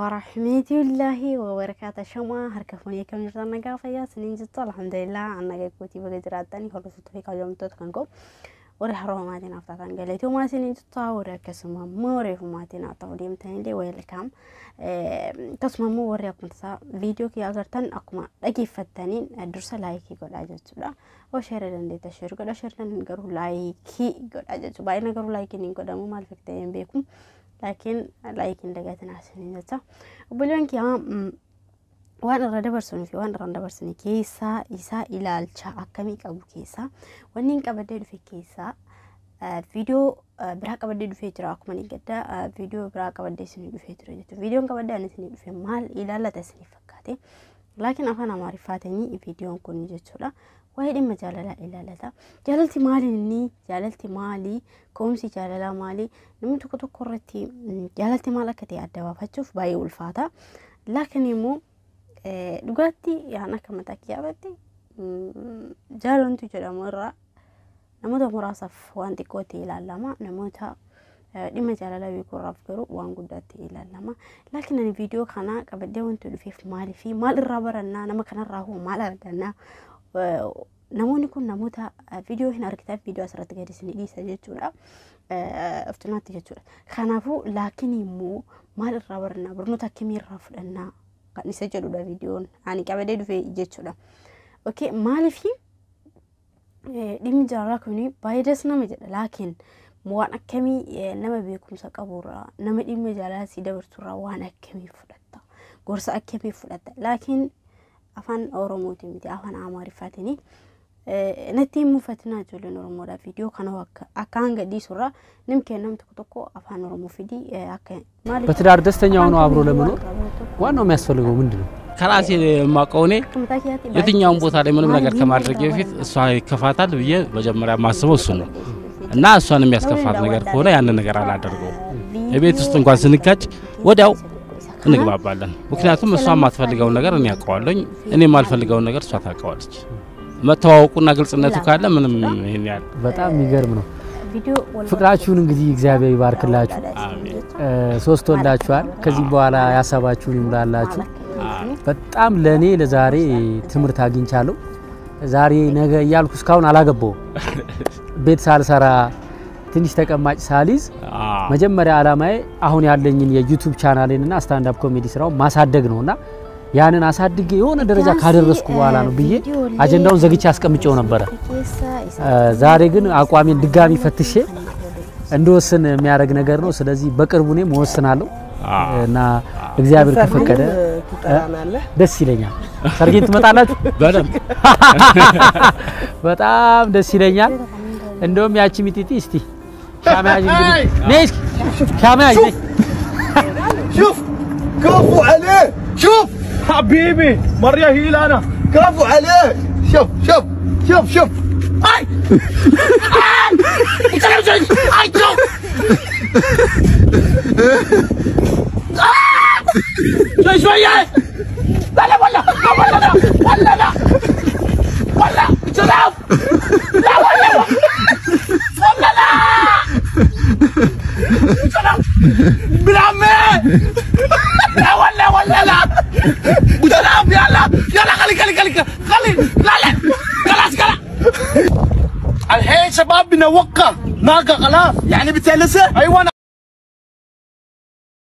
warahmatullahi wabarakaatu shamaa harka fuunee kam jirtan nagaa fayyaa siniin jirtu alhamdulillah annaga gootii baga jiraatanii hordoftoota fi kabajamtoota kan qabu warri haroomatiin haftaatan galeetumaa siniin jirtu warri akkasuma immoo reefumaatiin haa ta'u deemtanillee weelkaam akkasuma immoo warri akkuma tasaa viidiyoo kiyya agartan akkuma dhageeffattaniin dursa laayikii godhaa jechuudha oo sheera dandeetta sheer godha sheertan garuu laayikii godhaa jechuudha baay'ina garuu laayikiin hin godhamu maal fiktee hin beeku. laakiin laayikiin dagatin asiniin jecha obboleewwan kiyyaa waan irra dabarsanii fi waan irra dabarsanii keessaa isaa ilaalcha akkamii qabu keessaa wanni hin qabadee dhufe keessaa viidiyoo biraa qabadee dhufee jira akkuma ni gadda viidiyoo biraa qabadee isinii dhufee jira jechuudha viidiyoon qabadee ani isinii dhufe maal ilaallata isinii fakkaate laakiin afaan amaariffaatiin viidiyoon kun jechuudha waa'ee dhimma jaalalaa ilaallata. Jaalalti maali inni jaalalti maali ka'umsi jaalalaa maali namni tokko tokko irratti jaalalti maal akka ta'e adda baafachuuf baay'ee ulfaata. Laakiin immoo dhugaatti yaan akka mataa kiyyaafatti jaalaltu jedhamu irraa namoota muraasaaf waan xiqqoo ta'e ilaalama namoota dhimma jaalalaa beekuurraaf garuu waan guddaatti ilaalama. Laakiin ani viidiyoo kana qabadee wanti dhufeef maalii fi maal irraa barannaa nama kanarraa hoo maal argannaa namoonni kun namoota viidiyoo hin argitaaf viidiyoo asirratti gadi isin dhiisa jechuudha. Iftunaatti jechuudha. Kanaafuu laakiin immoo maal irraa barannaa barnoota akkamii irraa fudhannaa kan isa jedhudha viidiyoon ani qabadee dhufe jechuudha. Okay maaliifi dhimmi jaalalaa kuni baay'ees nama jedha laakiin waan akkamii nama beekumsa qaburraa nama dhimma jaalalaa si dabarsurraa waan akkamii fudhatta gorsa akkamii fudhatta laakiin afaan oromootiin miti afaan amaariffaatiin natti hin mufatinaa ijoolleen oromoodhaa viidiyoo kana akka hanga dhiisurraa nim kennam tokko tokko afaan oromoo fidii akka በትዳር ደስተኛ ሆኖ አብሮ ለመኖር ዋናው የሚያስፈልገው ምንድን ነው? ከራሴ የማውቀው እኔ የትኛውን ቦታ ላይ ምንም ነገር ከማድረግ በፊት እሷ ይከፋታል ብዬ መጀመሪያ የማስበው እሱ ነው እና እሷን የሚያስከፋት ነገር ከሆነ ያንን ነገር አላደርገውም። የቤት ውስጥ እንኳን ስንጋጭ ወዲያው እንግባባለን። ምክንያቱም እሷ የማትፈልገውን ነገር እኔ ያውቀዋለኝ፣ እኔ የማልፈልገውን ነገር እሷ ታውቀዋለች። መተዋወቁና ግልጽነቱ ካለ ምንም ይሄን ያህል በጣም የሚገርም ነው። ፍቅራችሁን እንግዲህ እግዚአብሔር ይባርክላችሁ። ሶስት ወልዳችኋል። ከዚህ በኋላ ያሰባችሁን ይሙላላችሁ። በጣም ለእኔ ለዛሬ ትምህርት አግኝቻለሁ። ዛሬ ነገ እያልኩ እስካሁን አላገባውም። ቤት ሳልሰራ ትንሽ ተቀማጭ ሳሊዝ መጀመሪያ ዓላማዬ አሁን ያለኝን የዩቱብ ቻናሌንና ስታንዳፕ ኮሜዲ ስራውን ማሳደግ ነውና ያንን አሳድጌ የሆነ ደረጃ ካደረስኩ በኋላ ነው ብዬ አጀንዳውን ዘግቼ አስቀምጬው ነበረ። ዛሬ ግን አቋሜን ድጋሚ ፈትሼ እንድወስን የሚያደርግ ነገር ነው። ስለዚህ በቅርቡ እኔም እወስናለሁ እና እግዚአብሔር ከፈቀደ ደስ ይለኛል። ሰርጌን ትመጣላችሁ? በደንብ በጣም ደስ ይለኛል። እንደውም ያቺ ሚጢጢ እስቲ ሻማ ያዥ እንግዲህ ነይ እስኪ ሻማ ያዥ ነይ شوف كفو عليه شوف حبيبي مرة هي انا كفو عليه شوف شوف شوف شوف اي اي شوف شوي شوية لا لا ولا ولا لا ولا لا ولا شرف لا ولا ولا لا شرف ابن عمي لا ولا ولا لا شرف يلا يلا خلي خلي خلي خلي لا لا خلاص خلاص الحين شباب بنوقع ناقة خلاص يعني بتلسه ايوه